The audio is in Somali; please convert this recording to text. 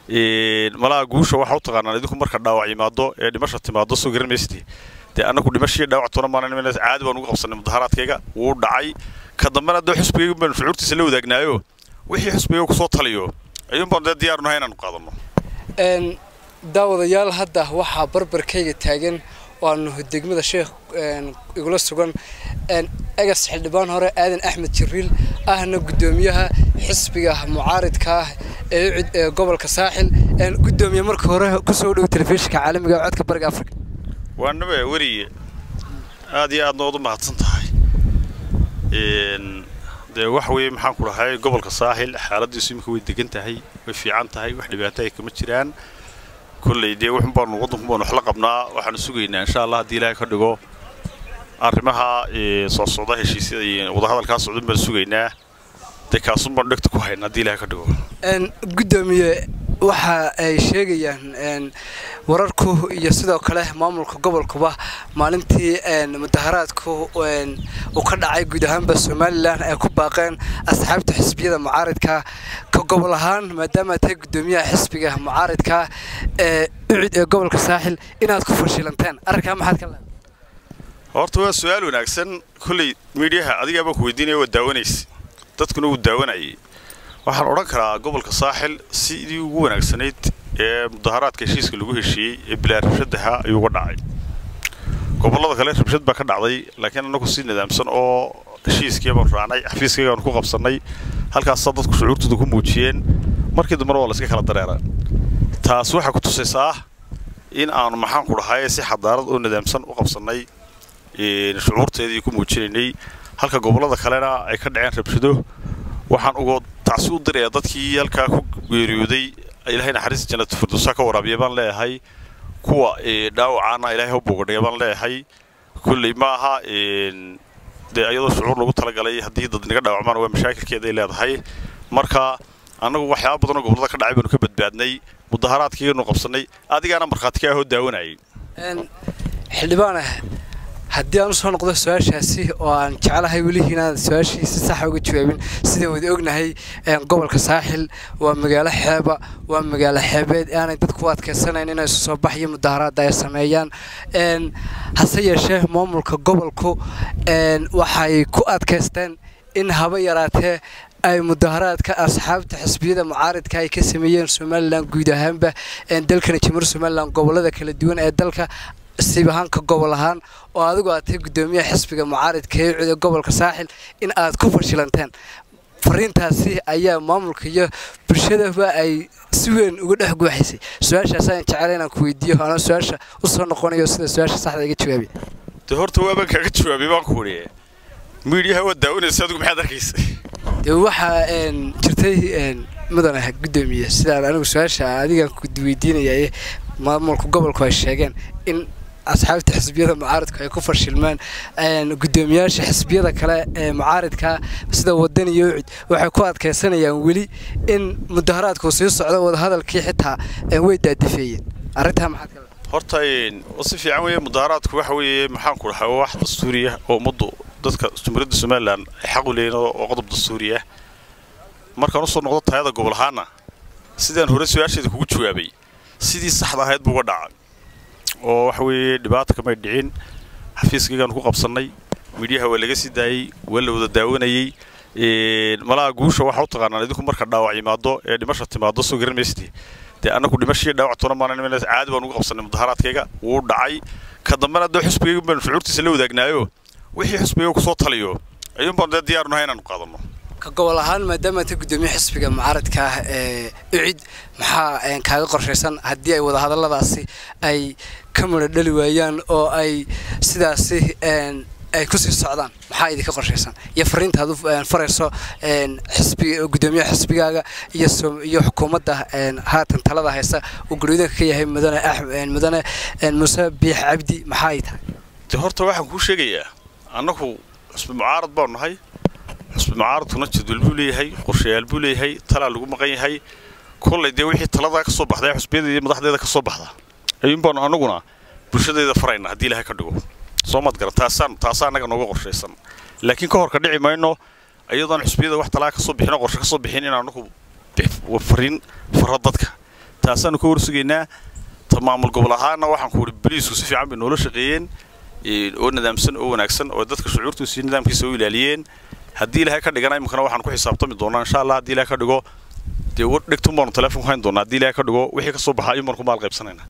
malaha guusha waxaa u taqaanaan idinku marka dhaawac yimaado ee dhimasha timaado soo garan maysdi dee annagu dhimashii dhaawac toona maalin caadi baan ugu qabsanay mudaharaadkayga wuu dhacay ka dambena dee xusbigaygu baanu shucuurtiisa la wadaagnaayo wixii xusbiga kusoo taliyo ayuun baanu dee diyaar nahay inaanu qaadanno daawadayaal hadda waxaa barbarkayga taagan waanu degmada sheekh igula sugan egas xildhibaan hore aadan axmed jibriil ahna guddoomiyaha xisbiga mucaaridka ah ee ucid ee gobolka saaxil guddoomiye marka hore kusoo dhow telefishinka caalamiga ee codka bariga afrika waanaba weriye aad iyo aadna ood u mahadsan tahay dee wax weeye maxaan ku dhahay gobolka saaxil xaaladiisu imika way degan tahay way fiican tahay wax dhibaato ay kama jiraan kolley dee wuxun baanu waddanku baanu wax la qabnaa waxaanu sugaynaa insha allah haddii ilaahay ka dhigo arrimaha soo socda heshiisyada iyo wadahadalkaa socdan baanu sugaynaa dee kaasun baanu dhegta ku haynaa haddii ilaahay ka dhigo guddoomiye waxa ay sheegayaan wararku iyo sidoo kale maamulka gobolkuba maalintii mudaharaadku uu ka dhacay guud ahaanba somalilan ay ku baaqeen asxaabta xisbiyada mucaaridka ka gobol ahaan maadaama tahay guddoomiyaha xisbiga mucaaridka ee ucid ee gobolka saaxil inaad ku fashilanteen arrinkaa maxaad ka leedahay horta waa su-aal wanaagsan kolley miidhiyaha adigaa baan ku weydiinaya waa daawanaysa dadkuna wuu daawanayay waxaan odhan karaa gobolka saaxil sidii ugu wanaagsanayd ee mudaharaadka heshiiska lagu heshiiyey ee bilaa rabshadaha ayuu uga dhacay gobollada kale rabshad baa ka dhacday laakiin annagu si nidaamsan oo heshiiskii baanu raacnay xafiiskaygaanu ku qabsannay halkaasaa dadku shucuurtooda ku muujiyeen markii dambena waa layska kala dareera taas waxay ku tusaysaa in aanu maxaan ku dhahay si xadaarad oo nidaamsan u qabsannay shucuurteedii ku muujinaynay halka gobollada kalena ay ka dhaceen rabshado waxaan uga tacsi u dirayaa dadkii halkaa ku geeriyooday ilaahay naxariista jannatu firdowsa ka waraabiya baan leeyahay kuwa dhaawacaana ilaahay u bogadhaya baan leeyahay kulley ma aha dee iyadoo shucuur lagu talagalay haddii dad naga dhaawacmaan waa mashaakilkeeday leedahay marka annagu waxyaaba badanoo gobollada ka dhacay baanu ka badbaadnay mudaharaadkiinu qabsannay adigaana markhaati ka ahoo daawanayay xildhibaan ah haddii aan usoo noqdo su-aashaasi oo aan jeclahay welihii inaad su-aashii si saxa uga jawaabin sidaan wada ognahay gobolka saaxil waa magaalo xeeba waa magaalo xeebeed aanay dadku u adkaysanayn inay isu soo baxyo mudaharaada ay sameeyaan hase yeeshee maamulka gobolku waxay ku adkaysteen in haba yaraatee ay mudaharaadka asxaabta xisbiyada mucaaridka ay ka sameeyeen somalilan guud ahaanba dalkana jamhuur somalilan gobolada kala duwan ee dalka siib ahaanka gobol ahaan oo adigu aad tahay guddoomiyaha xisbiga mucaaridka ee cuda gobolka saaxil in aad ku fashilanteen fariintaasi ayaa maamulka iyo bulshadaba ay si weyn uga dhex guuxaysay su-aashaas ayaan jecela inaan ku weydiiyo anoo su-aasha usoo noqonayo sida su-aasha saxda iga jawaabiy dee horta waabaan kaaga jawaabay baan ku wariye miidhiyaha waa daawanaysa adigu maxaad arkaysa dee waxaa jirtay mudan ah guddoomiye sidaan anigu su-aasha adigaan ku weydiinaya maamulka gobolku ay sheegeen in asxaabta xisbiyada mucaaridku ay ku fashilmeen guddoomiyaasha xisbiyada kale ee mucaaridka sida wadan iyo ucid waxay ku adkaysanayaan weli in mudaharaadku sii socdo wadahadalkii xitaa way daadifeeyeen arrintaa maxaad ka horta si fiican weeye mudaharaadku waxa weeye maxaan ku dhahay wax dastuuriya oo ummaddu dadka jumhuuriyadda somalilan ay xaq u leeyihin oo qodob dastuuriya markaan usoo noqdo tayada gobol ahaana sidaan hore su-aasheeda kugu jawaabay sidii saxda ahayd buu uga dhacay oo waxa weeye dhibaata kamay dhicin xafiiskaygaanu ku qabsannay midyaha waa laga sii daayey waa la wada daawanayey malaha guusha waxaa u taqaanaan idinku marka dhaawac yimaado ee dhimasha timaado soo garan maysdi dee annagu dhimashii dhaawac toona maalin caadi baan ugu qabsannay mudaharaadkayga wuu dhacay ka dambena dee xusbigaygu baanu shucuurtiisa la wadaagnaayo wixii xusbiga kusoo taliyo ayuun baanu dee diyaar nahay inaanu qaadanno ka gobol ahaan maadaama ta guddoomiye xisbiga mucaaradka ah ee ucid maxaa kaaga qorshaysan haddii ay wadahadalladaasi ay ka midho dhali waayaan oo ay sidaasi ay kusii socdaan maxaa idinka qorshaysan iyo fariinta aad u farayso xisbiga guddoomiyaha xisbigaaga iyo iyo xukuumadda haatan talada haysa uu guryadanka ka yahay mudane mudane muuse biix cabdi maxaa ay tahay de horta waxaan kuu sheegayaa annagu xusbi mucaarad baanu nahay xusbi mucaaradkuna jadwal buu leeyahay qorshayaal buu leeyahay talaa lagu maqan yahay kollay dee wixii taladaa ka soo baxda ee xusbiyada iyo madaxdeeda ka soo baxda ayuun baanu annaguna bulshadeeda farayna haddii ilahay ka dhigo soo maad garan taasaan taasaa annaga nooga qorshaysan laakiin ka hor ka dhici mayno iyadoon xusbiyada wax talaa ka soo bixin oo qorshe ka soo bixin in annagu fariin faro dadka taasaanu ka warsugaynaa ta maamul gobol ahaana waxaan ku uhi boliisku si fiican bay noola shaqeeyeen oo nadaamsan oo wanaagsan oo dadka shucuurtiisa iyo nidaamkiisa u ilaaliyeen haddii ilaahay ka dhigana imikana waxaan ku xisaabtami doonaa insha allah haddii ilahay ka dhigo dee dhigtun baanu telefonku hayn doonaa haddii ilahay ka dhigo wixii ka soo baxaa ayuun baanu ku maal qaybsanayna